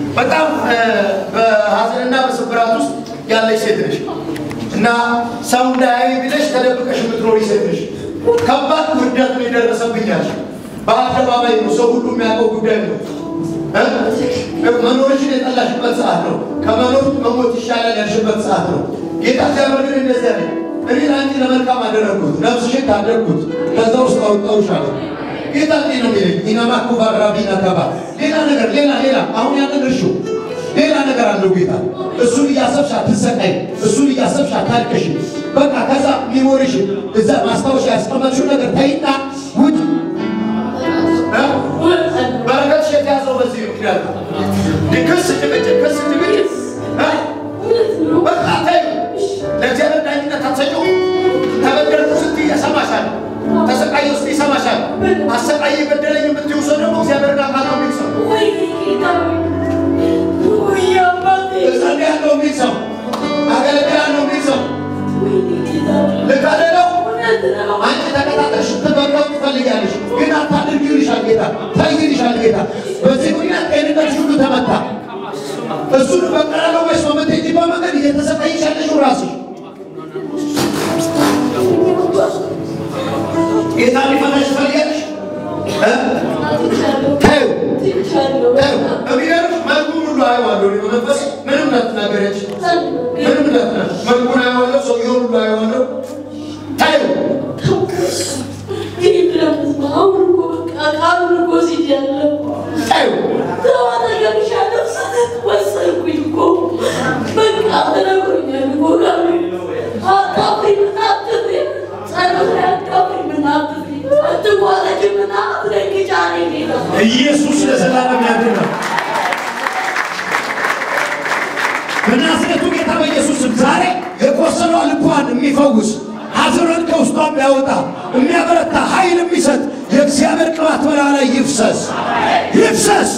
በጣም በሀዘንና በስብራት ውስጥ ያለች ሴት ነሽ እና ሰው እንዳያይ ብለሽ ተደብቀሽ የምትኖሪ ሴት ነሽ። ከባድ ውርደት ነው የደረሰብኛል። በአደባባይ ነው፣ ሰው ሁሉ የሚያውቀው ጉዳይ ነው። እ? መኖርሽን የጠላሽበት ሰዓት ነው። ከመኖር መሞት ይሻላል ያልሽበት ሰዓት ነው። ጌታ እግዚአብሔር ግን እንደዚያ ነው። እኔ ለአንቺ ለመልካም አደረግኩት፣ ነፍስሽን ታደግኩት፣ ከዛ ውስጥ አውጣውሻለሁ። ጌታ እንዲህ ነው የሚለኝ ኢናማኩ ባራቢና ተባ ሌላ ነገር ሌላ ሌላ አሁን ያንን እርሹ ሌላ ነገር አለው ጌታ። እሱን እያሰብሽ አትሰቃይ፣ እሱን እያሰብሽ አታልቅሽ። በቃ ከዛ ሚሞሪሽ እዛ ማስታወሻ ያስቀመጥሽው ነገር ተይና ውጭ በረከትሽ የተያዘው በዚህ ምክንያት ነው። ክስ ጭቅጭቅ፣ ክስ ጭቅጭቅ እ? በቃ ተይው። ለእግዚአብሔር ዳኝነት አትሰጪው። ተበደልኩ ስትይ ይሰማሻል። ተሰቃየሁ ስትይ ይሰማሻል። አሰቃየ በደለኝ የምትይው ሰው ደግሞ እግዚአብሔርን አውቃለሁ የሚል ሰው እጸልያለሁ የሚል ሰው አገለግላለሁ የሚል ሰው ልክ አይደለው? አንቺ ተከታተልሽ ስትበቀው ትፈልጊያለሽ፣ ግን አታድርጊ ይልሻል ጌታ። ተይ ይልሻል ጌታ። በዚህ ምክንያት ጤንነትሽ ሁሉ ተመታ። እሱን በቀላለው ወይስ በምትሄጂበት መንገድ እየተሰቃይሽ ያለሽው ራስሽ ጌታ ሊፈታሽ ትፈልጊያለሽ? እ? ተይው ተይው። የሚገርምሽ መልኩን ሁሉ አየዋለሁ እኔ በመንፈስ ምንም እንዳትናገረች ምንም እንዳትናገር መልኩን አየዋለሁ፣ ሰውየውን ሁሉ አየዋለሁ። ተይው ተይው ኢየሱስ ለዘላለም ያድናል። በናዝሬቱ ጌታ በኢየሱስ ስም ዛሬ የቆሰለው ልቧን የሚፈውስ ሐዘኗን ከውስጧ የሚያወጣ የሚያበረታ ኃይል የሚሰጥ የእግዚአብሔር ቅባት በላ ላይ ይፍሰስ ይፍሰስ።